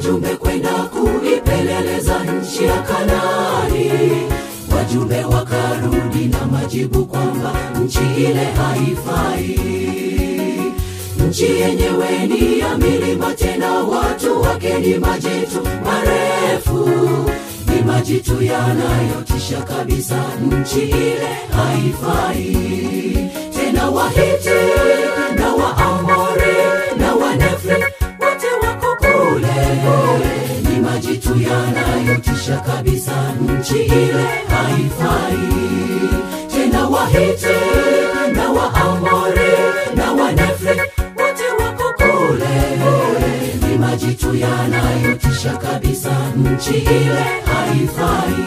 wajumbe kwenda kuipeleleza nchi ya Kanaani. Wajumbe wakarudi na majibu kwamba nchi ile haifai. Nchi yenyewe ni ya milima, tena watu wake ni majitu marefu, ni majitu yanayotisha kabisa. Nchi ile haifai tena. Wahiti na Waamori na Wanefri wote wako kule, ni majitu yanayotisha kabisa. Nchi ile haifai tena. Wahiti na Waamori na Wanefri wote wako kule, ni majitu yanayotisha kabisa. Nchi ile haifai.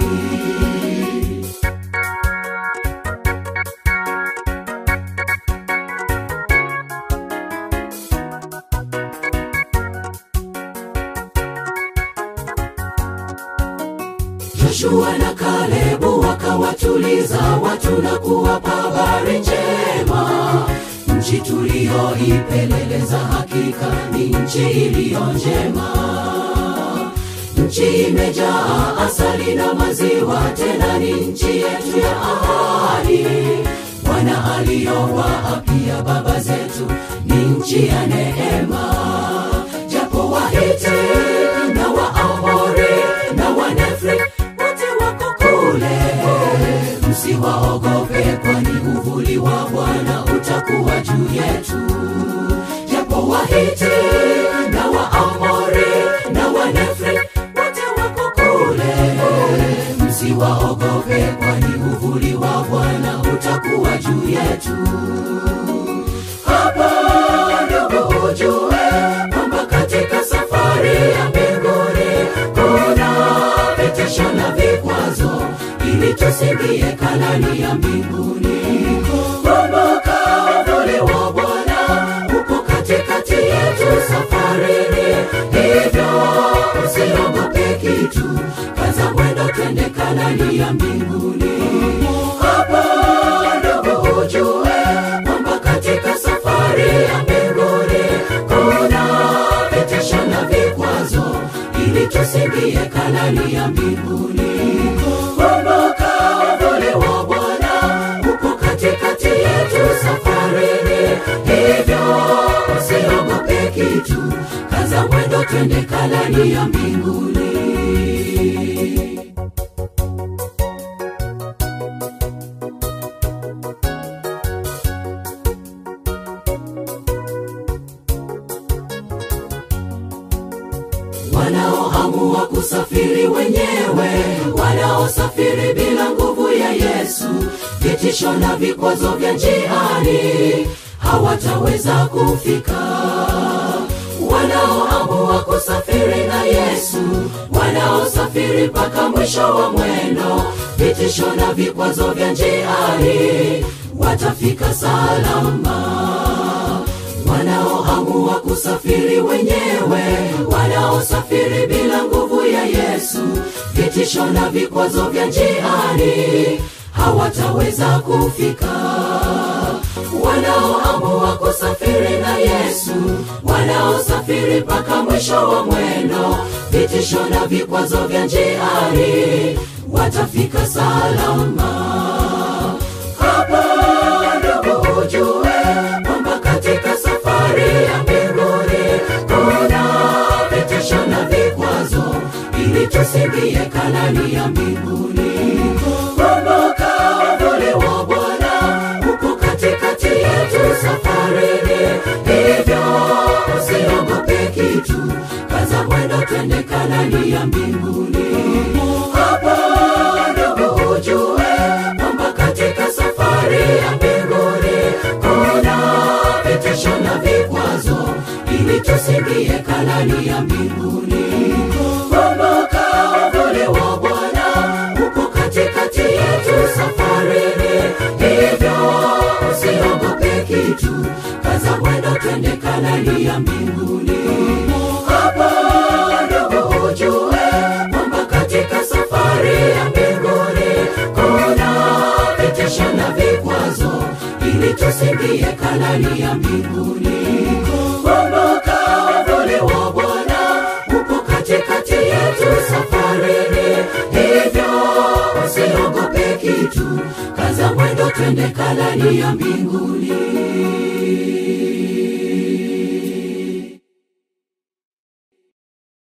Joshua na Kalebu wakawatuliza watu na kuwapa habari njema. Nchi tuliyoipeleleza hakika ni nchi iliyo njema. Nchi imejaa asali na maziwa, tena ni nchi yetu ya ahadi. Bwana aliyowaapia baba zetu ni nchi ya neema. Japo Wahiti na Waamori na Wanefri wote wako kule, msiwaogope, kwani uvuli wa Bwana utakuwa juu yetu. Japo Wahiti na Waamori na Wanefri wote wako kule, msiwaogope, kwani uvuli wa Bwana utakuwa juu yetu. Hapa ndugu ujue kwamba katika safari ya mbinguni kuna vitisho na vikwazo, ili tusiingie Kanaani ya mbinguni. Kumbuka uvuli wa Bwana upo katikati yetu safarini, hivyo usiogope kitu, kaza mwendo, twende Kanaani ya mbinguni. Hapa ndugu ujue kwamba katika safari ya mbinguni kuna vitisho na vikwazo, ili tusiingie Kanaani ya mbinguni. Kumbuka uvuli wa Bwana upo katikati yetu safarini, hivyo usiogope kitu, kaza mwendo, twende Kanaani ya mbinguni. wanaoamua kusafiri wenyewe, wanaosafiri bila nguvu ya Yesu, vitisho na vikwazo vya njiani hawataweza kufika. Wanaoamua kusafiri na Yesu, wanaosafiri mpaka mwisho wa mwendo, vitisho na vikwazo vya njiani watafika salama wanaoamua kusafiri wenyewe, wanaosafiri bila nguvu ya Yesu, vitisho na vikwazo vya njiani hawataweza kufika. Wanaoamua kusafiri na Yesu, wanaosafiri mpaka mwisho wa mwendo, vitisho na vikwazo vya njiani watafika salama. Hapa ndugu ujue kwamba katika safari ya mbinguni kuna vitisho na vikwazo, ili tusiingie Kanaani ya mbinguni. Kumbuka uvuli wa Bwana upo katikati yetu safarini, hivyo usiogope kitu, kaza mwendo, twende Kanaani ya mbinguni. Hapa ndugu ujue kwamba katika safari ya mbinguni kuna vitisho na vikwazo, ili tusiingie Kanaani ya mbinguni. Kumbuka uvuli wa Bwana upo katikati yetu safarini, hivyo usiogope kitu, kaza mwendo, twende Kanaani ya mbinguni. Hapa ndugu ujue kwamba katika safari ya mbinguni kuna vitisho na vikwazo, ili tusiingie Kanaani ya mbinguni. Kumbuka uvuli wa Bwana upo katikati juu kaza mwendo twende kalani ya mbinguni